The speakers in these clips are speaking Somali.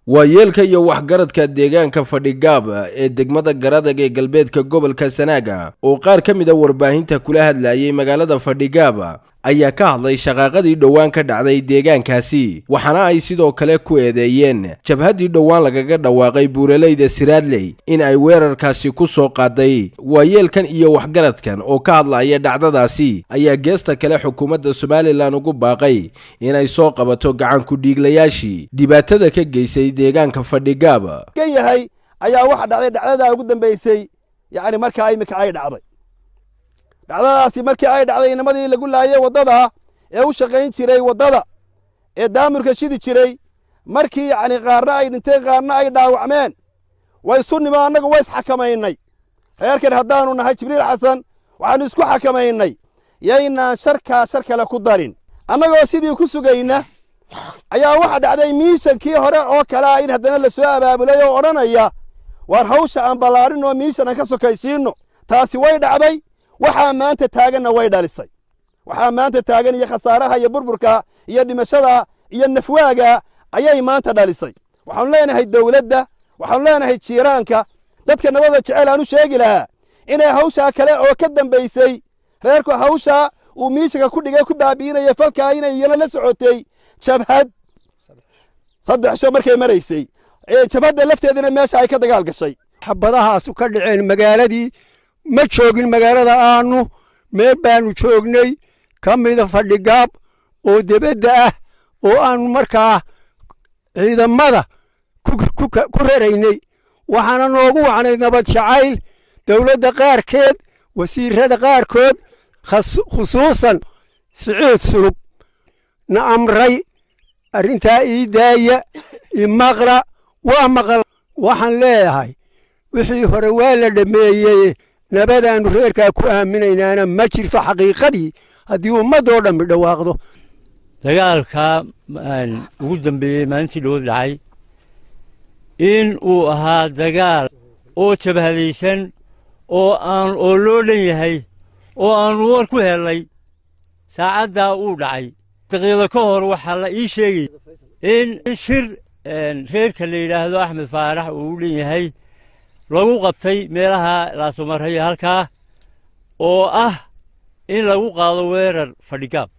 waa yeelka iyo waxgaradka deegaanka fadhigaab ee degmada garadag ee galbeedka gobolka sanaaga oo qaar ka mid a warbaahinta kula hadlayay magaalada fadhigaab ayaa ka hadlay shaqaaqadii dhowaan ka dhacday deegaankaasi waxaana ay sidoo kale ku eedeeyeen jabhaddii dhowaan lagaga dhawaaqay buuraleyda siraadley in ay weerarkaasi ku soo qaaday waayeelkan iyo waxgaradkan oo ka hadlaya dhacdadaasi ayaa geesta kale xukuumadda somalilan ugu baaqay inay soo qabato gacanku dhiiglayaashii dhibaatada ka geysay deegaanka fadhigaab ka yahay ayaa waxa dhacday dhacdadaa ugu dambaysay yacni markaa imika ay dhacday dhacdadaasi markii ay dhacday inamadii lagu laayay waddada ee u shaqayn jiray waddada ee daamurka shidi jiray markii yacni qaarna ay dhinteen qaarna ay dhaawacmeen way isu nimo annagu way isxakamaynay reerkan haddaannu nahay jibriil xasan waxaannu isku xakamaynay yaynaan sharkaa shar kale ku darin annagoo sidii ku sugayna ayaa waxa dhacday miishankii hore oo kale ah in haddana la soo abaabulay oo odhanaya waar hawsha aan ballaarin oo miishan aan ka sokaysiinno taasi way dhacday waxaa maanta taaganna way dhalisay waxaa maanta taagan iyo khasaaraha iyo burburka iyo dhimashada iyo nafwaaga ayay maanta dhalisay waxaanu leenahay dowladda waxaanu leenahay jiiraanka dadka nabada jecel aan u sheegi lahaa inay hawshaa kale oo ka dambaysay reerku hawshaa uu miishanka ku dhigay ku baabi'inaya falkaa inay iyana la socotay jabhad saddex sho markay maraysay jabhadda lafteedina meesha ay ka dagaal gashay xabadahaasu ka dhaceen magaaladii ma joogin magaalada aanu meel baanu joognay ka mida fadhigaab oo debadda ah oo aanu markaa ciidamada ku raraynay waxaana noogu wacnay nabad jacayl dowladda qaarkeed wasiirada qaarkood khusuusan siciid sulub na amray arrintaa ii daaya imaqra waa maqal waxaan leeyahay wixii hore waa la dhammeeyey nabadaannu reerkaa ku aaminaynaana ma jirto xaqiiqadii haddii ummaddoo dhammi dhawaaqdo dagaalkaa ugu dambeeyey maalintii dhowod dhacay in uu ahaa dagaal oo jabhadaysan oo aan oo loo dhan yahay oo aannu war ku hellay saacaddaa uu dhacay daqiiqdo ka hor waxaa la ii sheegay in shir reerka la yidhaahdo axmed faarax uu u dhan yahay lagu qabtay meelaha laasumarayo halkaa oo ah in lagu qaado weerar fadhigaab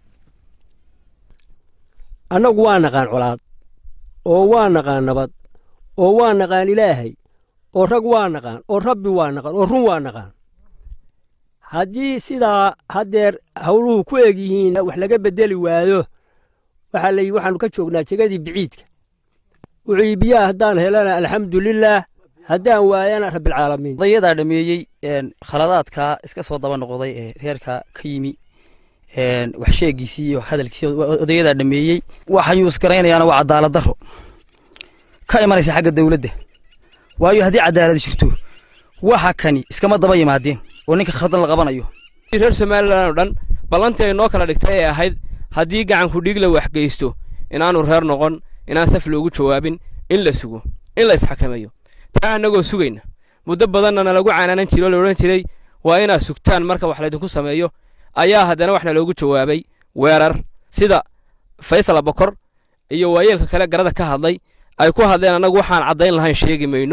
annagu waa naqaan colaad oo waa naqaan nabad oo waa naqaan ilaahay oo rag waa naqaan oo rabbi waa naqaan oo run waa naqaan haddii sidaa haddeer hawluhu ku eg yihiin wax laga beddeli waayo waxaa la yidhi waxaannu ka joognaa jegadii biciidka wuxuu biyaha haddaan helana alxamdulilaah haddaan waayana rabbilcaalamiin odayadaa dhameeyey khaladaadkaa iska soo daba noqday ee reerka ka yimi wax sheegiisii iyo hadalkiisii odayadaa dhameeyey waxayuu isgaraynayaana waa cadaalad darro ka imanaysa xagga dowladda waayo haddii cadaalad jirto waxa kani iskama daba yimaadeen oo ninka khaldan la qabanayo reer somalilan oo dhan ballantii ay noo kala dhigtay ee ahayd haddii gacanku dhiig la waxgeysto inaanu reer noqon inaan saf loogu jawaabin in la sugo in la isxakameeyo taa annagoo sugayna muddo badanna nalagu canaanan jiro o la odhan jiray waa inaad sugtaan marka wax laydinku sameeyo ayaa haddana waxna loogu jawaabay weerar sida faysal abakor iyo waayeelka kale garada ka hadlay ay ku hadleen annagu waxaan caddayn lahayn sheegi mayno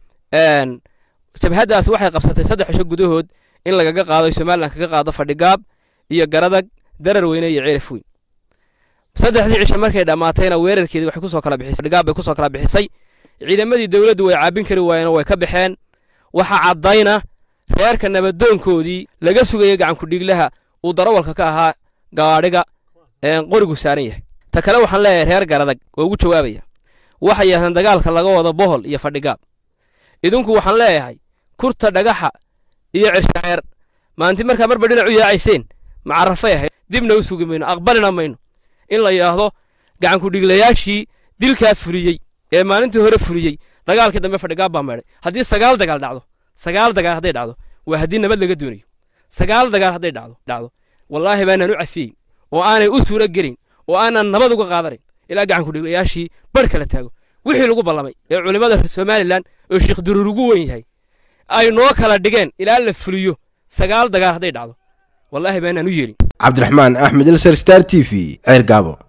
jabhaddaas waxay qabsatay saddex cisho gudahood in lagaga qaado somalilan kaga qaado fadhigaab iyo garadag darar weyne iyo ceelaf weyn saddexdii cisho markay dhammaatayna weerarkeedii waxay kusoo kala bixisay fadhigaab bay kusoo kala bixisay ciidamadii dowladdu way caabin kari waayeen way ka baxeen waxaa caddayna reerka nabadoonkoodii laga sugayay gacanku dhiiglaha uu darawalka ka ahaa gaadhiga qorigu saaran yahay ta kale waxaan leeyahay reer garadag oo ugu jawaabaya waxay yahdeen dagaalka laga wado bohol iyo fadhigaab idinku waxaan leeyahay kurta dhagaxa iyo cirshareer maalintii markaa marba dhinac u yaacayseen macarafay ahayd dibna u sugi mayno aqbalina mayno in la yidhaahdo gacanku dhiiglayaashii dilkaa fuliyey ee maalintii hore fuliyey dagaalkii dambe fadhigaab baa meedhay haddii sagaal dagaal dhacdo sagaal dagaal hadday dhacdo waa haddii nabad laga doonayo sagaal dagaal hadday dhacdo dhacdo wallaahi baanaan u cafiyeyn oo aanay u suuro gelin oo aanan nabad uga qaadanayn ilaa gacanku dhiiglayaashii barh kala taago wixii lagu ballamay ee culimmada somalilan oo sheekh duruur ugu weyn yahay ay noo kala dhigeen ilaa la fuliyo sagaal dagaal hadday dhacdo wallaahi baanaan u yeelin cabdiraxmaan axmed ilser star t v ceer gaabo